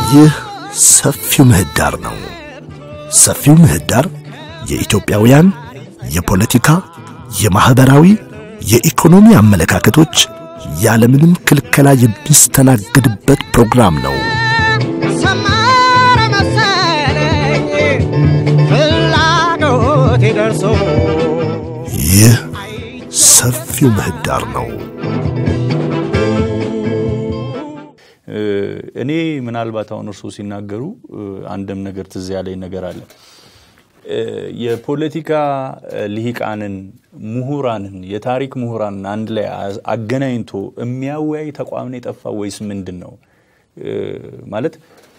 ይህ ሰፊው ምህዳር ነው። ሰፊው ምህዳር የኢትዮጵያውያን የፖለቲካ፣ የማኅበራዊ፣ የኢኮኖሚ አመለካከቶች ያለምንም ክልከላ የሚስተናገድበት ፕሮግራም ነው። ሰመረ መሰለኝ ፍላጎቴ ደርሶ ይህ ሰፊው ምህዳር ነው። እኔ ምናልባት አሁን እርስዎ ሲናገሩ አንድም ነገር ትዝ ያለኝ ነገር አለ። የፖለቲካ ልሂቃንን፣ ምሁራንን፣ የታሪክ ምሁራንን አንድ ላይ አገናኝቶ የሚያወያይ ተቋም ነው የጠፋ ወይስ ምንድን ነው? ማለት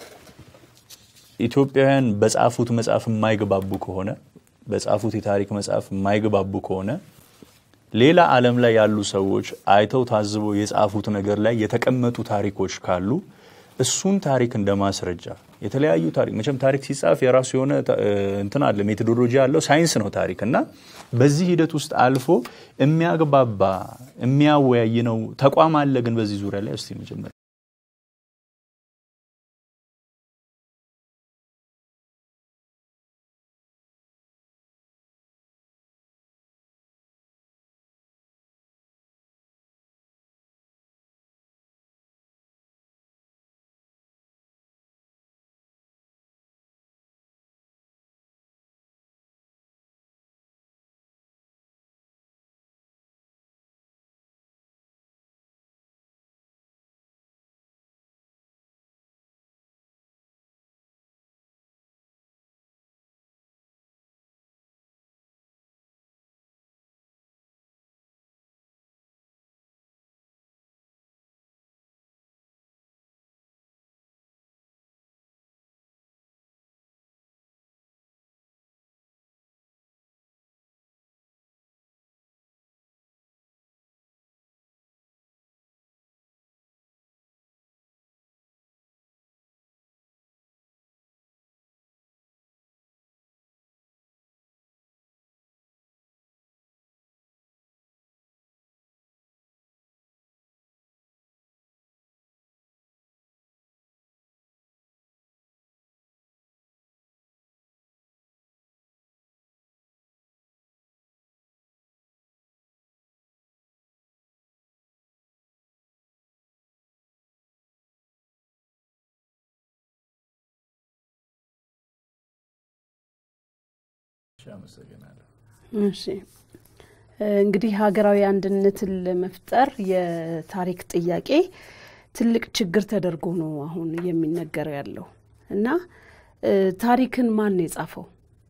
ኢትዮጵያውያን በጻፉት መጽሐፍ የማይግባቡ ከሆነ በጻፉት የታሪክ መጽሐፍ የማይግባቡ ከሆነ ሌላ ዓለም ላይ ያሉ ሰዎች አይተው ታዝበው የጻፉት ነገር ላይ የተቀመጡ ታሪኮች ካሉ እሱን ታሪክ እንደ ማስረጃ የተለያዩ ታሪክ መቼም ታሪክ ሲጻፍ የራሱ የሆነ እንትን አለ፣ ሜቶዶሎጂ አለው፣ ሳይንስ ነው ታሪክ እና በዚህ ሂደት ውስጥ አልፎ የሚያግባባ የሚያወያይ ነው ተቋም አለ። ግን በዚህ ዙሪያ ላይ እስቲ መጀመሪያ እሺ እንግዲህ ሀገራዊ አንድነትን ለመፍጠር የታሪክ ጥያቄ ትልቅ ችግር ተደርጎ ነው አሁን የሚነገረው ያለው እና ታሪክን ማን ነው የጻፈው?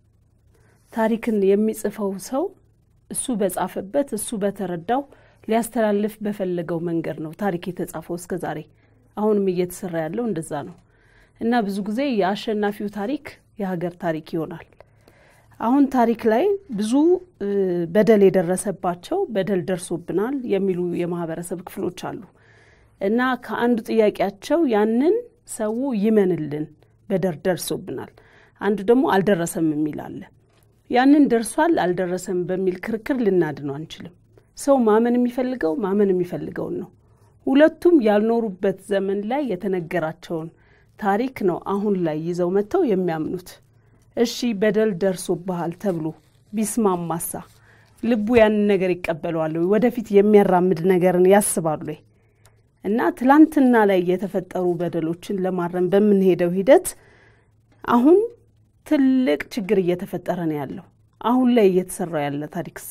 ታሪክን የሚጽፈው ሰው እሱ በጻፈበት እሱ በተረዳው ሊያስተላልፍ በፈለገው መንገድ ነው ታሪክ የተጻፈው እስከ ዛሬ። አሁንም እየተሰራ ያለው እንደዛ ነው እና ብዙ ጊዜ የአሸናፊው ታሪክ የሀገር ታሪክ ይሆናል። አሁን ታሪክ ላይ ብዙ በደል የደረሰባቸው በደል ደርሶብናል የሚሉ የማህበረሰብ ክፍሎች አሉ እና ከአንዱ ጥያቄያቸው ያንን ሰው ይመንልን በደል ደርሶብናል፣ አንዱ ደግሞ አልደረሰም የሚል አለ። ያንን ደርሷል አልደረሰም በሚል ክርክር ልናድነው አንችልም። ሰው ማመን የሚፈልገው ማመን የሚፈልገውን ነው። ሁለቱም ያልኖሩበት ዘመን ላይ የተነገራቸውን ታሪክ ነው አሁን ላይ ይዘው መጥተው የሚያምኑት። እሺ በደል ደርሶብሃል ተብሎ ቢስማማሳ ልቡ ያንን ነገር ይቀበለዋል ወይ? ወደፊት የሚያራምድ ነገርን ያስባሉ ወይ? እና ትላንትና ላይ የተፈጠሩ በደሎችን ለማረም በምንሄደው ሂደት አሁን ትልቅ ችግር እየተፈጠረ ነው ያለው። አሁን ላይ እየተሰራ ያለ ታሪክሳ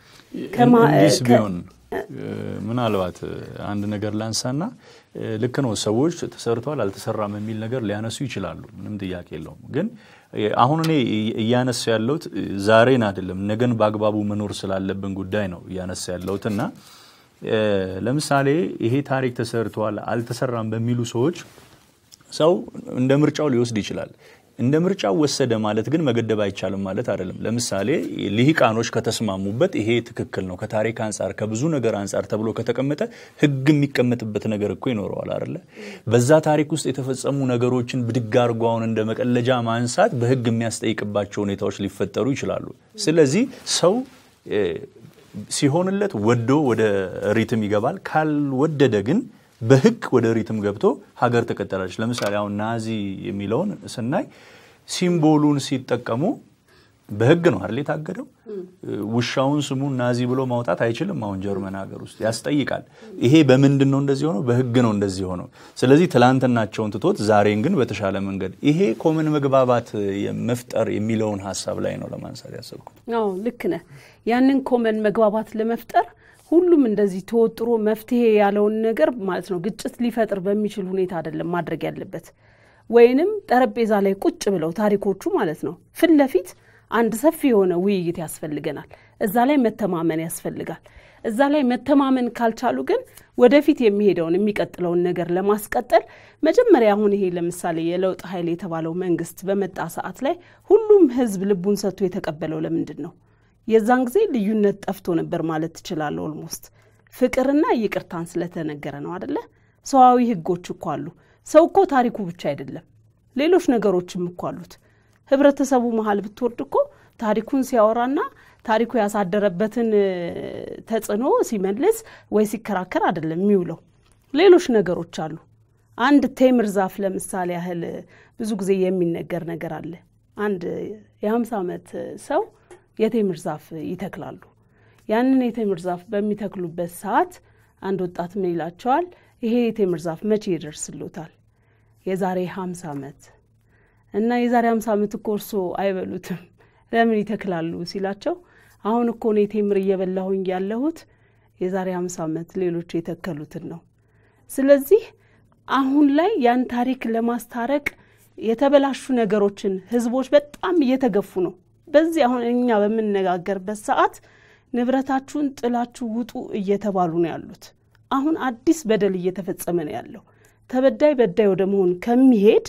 እንዲስ ቢሆን ምናልባት አንድ ነገር ላንሳና ልክ ነው ሰዎች ተሰርቷል አልተሰራም የሚል ነገር ሊያነሱ ይችላሉ። ምንም ጥያቄ የለውም። ግን አሁን እኔ እያነሳ ያለሁት ዛሬን አይደለም ነገን በአግባቡ መኖር ስላለብን ጉዳይ ነው እያነሳ ያለሁት እና ለምሳሌ ይሄ ታሪክ ተሰርቷል አልተሰራም በሚሉ ሰዎች ሰው እንደ ምርጫው ሊወስድ ይችላል። እንደ ምርጫው ወሰደ ማለት ግን መገደብ አይቻልም ማለት አይደለም። ለምሳሌ ልሂቃኖች ከተስማሙበት ይሄ ትክክል ነው ከታሪክ አንጻር ከብዙ ነገር አንጻር ተብሎ ከተቀመጠ ሕግ የሚቀመጥበት ነገር እኮ ይኖረዋል አይደለ? በዛ ታሪክ ውስጥ የተፈጸሙ ነገሮችን ብድግ አድርጎ አሁን እንደ መቀለጃ ማንሳት በሕግ የሚያስጠይቅባቸው ሁኔታዎች ሊፈጠሩ ይችላሉ። ስለዚህ ሰው ሲሆንለት ወዶ ወደ ሪትም ይገባል። ካልወደደ ግን በህግ ወደ ሪትም ገብቶ ሀገር ትቀጠላለች። ለምሳሌ አሁን ናዚ የሚለውን ስናይ ሲምቦሉን ሲጠቀሙ በህግ ነው አይደል የታገደው። ውሻውን ስሙን ናዚ ብሎ ማውጣት አይችልም። አሁን ጀርመን ሀገር ውስጥ ያስጠይቃል። ይሄ በምንድን ነው እንደዚህ ሆነው? በህግ ነው እንደዚህ ሆነው። ስለዚህ ትላንትናቸውን ትቶት ዛሬን ግን በተሻለ መንገድ ይሄ ኮመን መግባባት መፍጠር የሚለውን ሀሳብ ላይ ነው ለማንሳት ያሰብኩት። አዎ ልክ ነህ። ያንን ኮመን መግባባት ለመፍጠር ሁሉም እንደዚህ ተወጥሮ መፍትሄ ያለውን ነገር ማለት ነው ግጭት ሊፈጥር በሚችል ሁኔታ አይደለም ማድረግ ያለበት። ወይንም ጠረጴዛ ላይ ቁጭ ብለው ታሪኮቹ ማለት ነው ፊት ለፊት አንድ ሰፊ የሆነ ውይይት ያስፈልገናል። እዛ ላይ መተማመን ያስፈልጋል። እዛ ላይ መተማመን ካልቻሉ ግን ወደፊት የሚሄደውን የሚቀጥለውን ነገር ለማስቀጠል መጀመሪያ አሁን ይሄ ለምሳሌ የለውጥ ኃይል የተባለው መንግስት በመጣ ሰዓት ላይ ሁሉም ህዝብ ልቡን ሰጥቶ የተቀበለው ለምንድን ነው? የዛን ጊዜ ልዩነት ጠፍቶ ነበር ማለት ትችላለህ። ኦልሞስት ፍቅርና ይቅርታን ስለተነገረ ነው አደለ? ሰዋዊ ህጎች እኮ አሉ። ሰው እኮ ታሪኩ ብቻ አይደለም፣ ሌሎች ነገሮችም እኮ አሉት። ህብረተሰቡ መሀል ብትወርድ እኮ ታሪኩን ሲያወራና ታሪኩ ያሳደረበትን ተጽዕኖ ሲመልስ ወይ ሲከራከር አይደለም የሚውለው። ሌሎች ነገሮች አሉ። አንድ ቴምር ዛፍ ለምሳሌ ያህል ብዙ ጊዜ የሚነገር ነገር አለ። አንድ የሀምሳ ዓመት ሰው የቴምር ዛፍ ይተክላሉ። ያንን የቴምር ዛፍ በሚተክሉበት ሰዓት አንድ ወጣት ምን ይላቸዋል? ይሄ የቴምር ዛፍ መቼ ይደርስሎታል? የዛሬ ሀምሳ ዓመት እና የዛሬ ሀምሳ ዓመት እኮ እርሶ አይበሉትም ለምን ይተክላሉ ሲላቸው አሁን እኮ እኔ ቴምር እየበላሁኝ ያለሁት የዛሬ ሀምሳ ዓመት ሌሎች የተከሉትን ነው። ስለዚህ አሁን ላይ ያን ታሪክ ለማስታረቅ የተበላሹ ነገሮችን ህዝቦች በጣም እየተገፉ ነው። በዚህ አሁን እኛ በምንነጋገርበት ሰዓት ንብረታችሁን ጥላችሁ ውጡ እየተባሉ ነው ያሉት። አሁን አዲስ በደል እየተፈጸመ ነው ያለው። ተበዳይ በዳይ ወደ መሆን ከሚሄድ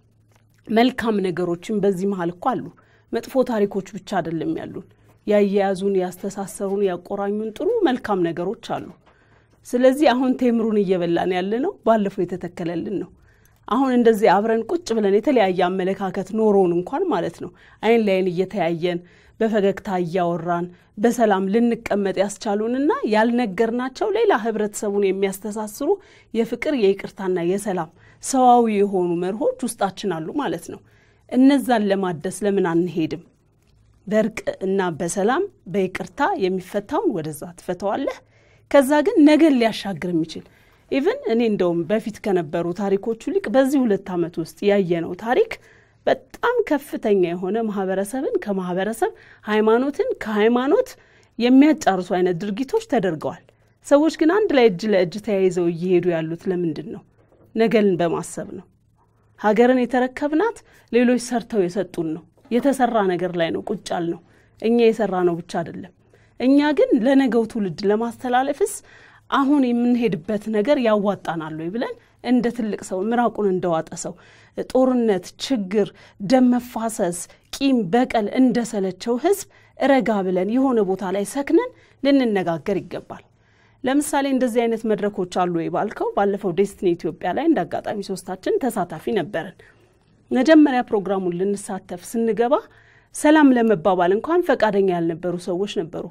መልካም ነገሮችን በዚህ መሀል እኮ አሉ። መጥፎ ታሪኮች ብቻ አይደለም ያሉን፣ ያያያዙን፣ ያስተሳሰሩን፣ ያቆራኙን ጥሩ መልካም ነገሮች አሉ። ስለዚህ አሁን ቴምሩን እየበላን ያለ ነው፣ ባለፈው የተተከለልን ነው። አሁን እንደዚህ አብረን ቁጭ ብለን የተለያየ አመለካከት ኖሮን እንኳን ማለት ነው አይን ላይን እየተያየን በፈገግታ እያወራን በሰላም ልንቀመጥ ያስቻሉንና ያልነገርናቸው ሌላ ህብረተሰቡን የሚያስተሳስሩ የፍቅር የይቅርታና የሰላም ሰዋዊ የሆኑ መርሆች ውስጣችን አሉ ማለት ነው። እነዛን ለማደስ ለምን አንሄድም? በእርቅ እና በሰላም በይቅርታ የሚፈታውን ወደዛ ትፈተዋለህ። ከዛ ግን ነገን ሊያሻግር የሚችል ኢቭን እኔ እንደውም በፊት ከነበሩ ታሪኮቹ ይልቅ በዚህ ሁለት ዓመት ውስጥ ያየነው ታሪክ በጣም ከፍተኛ የሆነ ማህበረሰብን ከማህበረሰብ ሃይማኖትን ከሃይማኖት የሚያጫርሱ አይነት ድርጊቶች ተደርገዋል። ሰዎች ግን አንድ ላይ እጅ ለእጅ ተያይዘው እየሄዱ ያሉት ለምንድን ነው? ነገን በማሰብ ነው። ሀገርን የተረከብናት ሌሎች ሰርተው የሰጡን ነው። የተሰራ ነገር ላይ ነው ቁጭ ያልነው። እኛ የሰራ ነው ብቻ አይደለም። እኛ ግን ለነገው ትውልድ ለማስተላለፍስ አሁን የምንሄድበት ነገር ያዋጣናል ወይ ብለን እንደ ትልቅ ሰው ምራቁን እንደዋጠ ሰው ጦርነት፣ ችግር፣ ደም መፋሰስ፣ ቂም፣ በቀል እንደሰለቸው ህዝብ ረጋ ብለን የሆነ ቦታ ላይ ሰክነን ልንነጋገር ይገባል። ለምሳሌ እንደዚህ አይነት መድረኮች አሉ ወይ ባልከው፣ ባለፈው ዴስቲኒ ኢትዮጵያ ላይ እንደ አጋጣሚ ሶስታችን ተሳታፊ ነበርን። መጀመሪያ ፕሮግራሙን ልንሳተፍ ስንገባ ሰላም ለመባባል እንኳን ፈቃደኛ ያልነበሩ ሰዎች ነበሩ።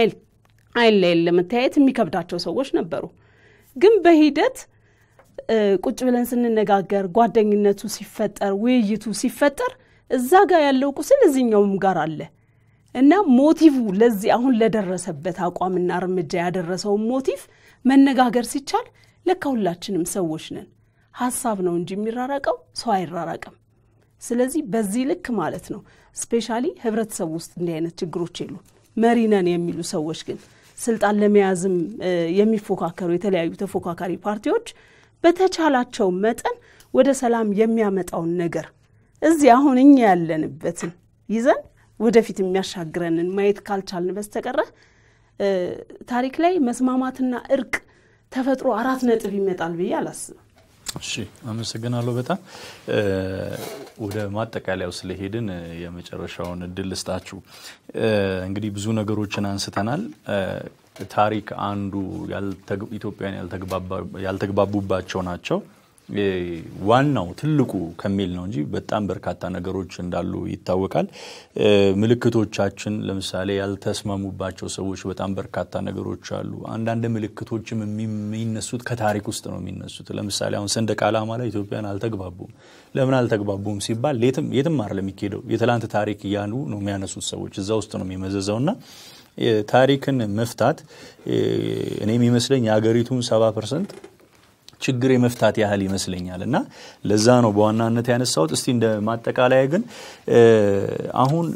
አይን ላይ ለመተያየት የሚከብዳቸው ሰዎች ነበሩ። ግን በሂደት ቁጭ ብለን ስንነጋገር ጓደኝነቱ ሲፈጠር ውይይቱ ሲፈጠር እዛ ጋር ያለው ቁስል እዚኛውም ጋር አለ እና ሞቲቭ ለዚህ አሁን ለደረሰበት አቋምና እርምጃ ያደረሰውን ሞቲቭ መነጋገር ሲቻል ለካ ሁላችንም ሰዎች ነን። ሀሳብ ነው እንጂ የሚራራቀው ሰው አይራራቅም። ስለዚህ በዚህ ልክ ማለት ነው ስፔሻሊ ህብረተሰቡ ውስጥ እንዲህ አይነት ችግሮች የሉ። መሪ ነን የሚሉ ሰዎች ግን ስልጣን ለመያዝም የሚፎካከሩ የተለያዩ ተፎካካሪ ፓርቲዎች በተቻላቸው መጠን ወደ ሰላም የሚያመጣውን ነገር እዚህ አሁን እኛ ያለንበትን ይዘን ወደፊት የሚያሻግረንን ማየት ካልቻልን በስተቀረ ታሪክ ላይ መስማማትና እርቅ ተፈጥሮ አራት ነጥብ ይመጣል ብዬ አላስብም። እሺ፣ አመሰግናለሁ በጣም ወደ ማጠቃለያው ስለሄድን የመጨረሻውን እድል ልስጣችሁ። እንግዲህ ብዙ ነገሮችን አንስተናል። ታሪክ አንዱ ኢትዮጵያውያን ያልተግባቡባቸው ናቸው። ዋናው ትልቁ ከሚል ነው እንጂ በጣም በርካታ ነገሮች እንዳሉ ይታወቃል። ምልክቶቻችን ለምሳሌ ያልተስማሙባቸው ሰዎች በጣም በርካታ ነገሮች አሉ። አንዳንድ ምልክቶችም የሚነሱት ከታሪክ ውስጥ ነው የሚነሱት። ለምሳሌ አሁን ሰንደቅ ዓላማ ላይ ኢትዮጵያን አልተግባቡም። ለምን አልተግባቡም ሲባል የትም አይደለም የሚካሄደው የትላንት ታሪክ እያሉ ነው የሚያነሱት ሰዎች እዛ ውስጥ ነው የሚመዘዘው እና ታሪክን መፍታት እኔ የሚመስለኝ የሀገሪቱን ሰባ ፐርሰንት ችግር የመፍታት ያህል ይመስለኛል እና ለዛ ነው በዋናነት ያነሳሁት። እስቲ እንደ ማጠቃለያ ግን አሁን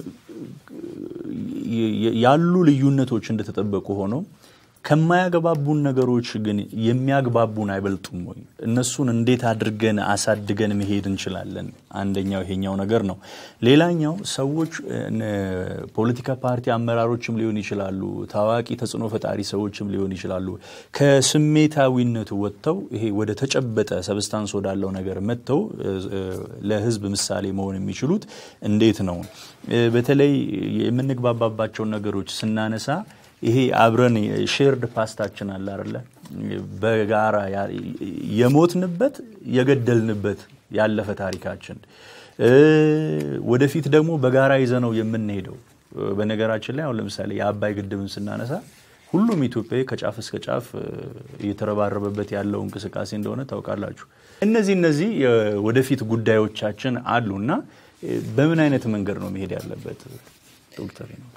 ያሉ ልዩነቶች እንደተጠበቁ ሆነው ከማያግባቡን ነገሮች ግን የሚያግባቡን አይበልጡም ወይ? እነሱን እንዴት አድርገን አሳድገን መሄድ እንችላለን? አንደኛው ይሄኛው ነገር ነው። ሌላኛው ሰዎች ፖለቲካ ፓርቲ አመራሮችም ሊሆን ይችላሉ፣ ታዋቂ ተጽዕኖ ፈጣሪ ሰዎችም ሊሆን ይችላሉ። ከስሜታዊነቱ ወጥተው ይሄ ወደ ተጨበጠ ሰብስታንስ ወዳለው ነገር መጥተው ለሕዝብ ምሳሌ መሆን የሚችሉት እንዴት ነው? በተለይ የምንግባባባቸውን ነገሮች ስናነሳ ይሄ አብረን ሼርድ ፓስታችን አለ አይደለ? በጋራ የሞትንበት የገደልንበት ያለፈ ታሪካችን ወደፊት ደግሞ በጋራ ይዘነው የምንሄደው። በነገራችን ላይ አሁን ለምሳሌ የአባይ ግድብን ስናነሳ ሁሉም ኢትዮጵያዊ ከጫፍ እስከ ጫፍ እየተረባረበበት ያለው እንቅስቃሴ እንደሆነ ታውቃላችሁ። እነዚህ እነዚህ ወደፊት ጉዳዮቻችን አሉና በምን አይነት መንገድ ነው መሄድ ያለበት ዶክተር ነው?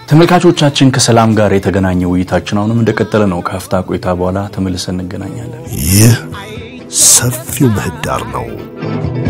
ተመልካቾቻችን ከሰላም ጋር የተገናኘ ውይይታችን አሁንም እንደቀጠለ ነው። ከሀፍታ ቆይታ በኋላ ተመልሰን እንገናኛለን። ይህ ሰፊው ምህዳር ነው።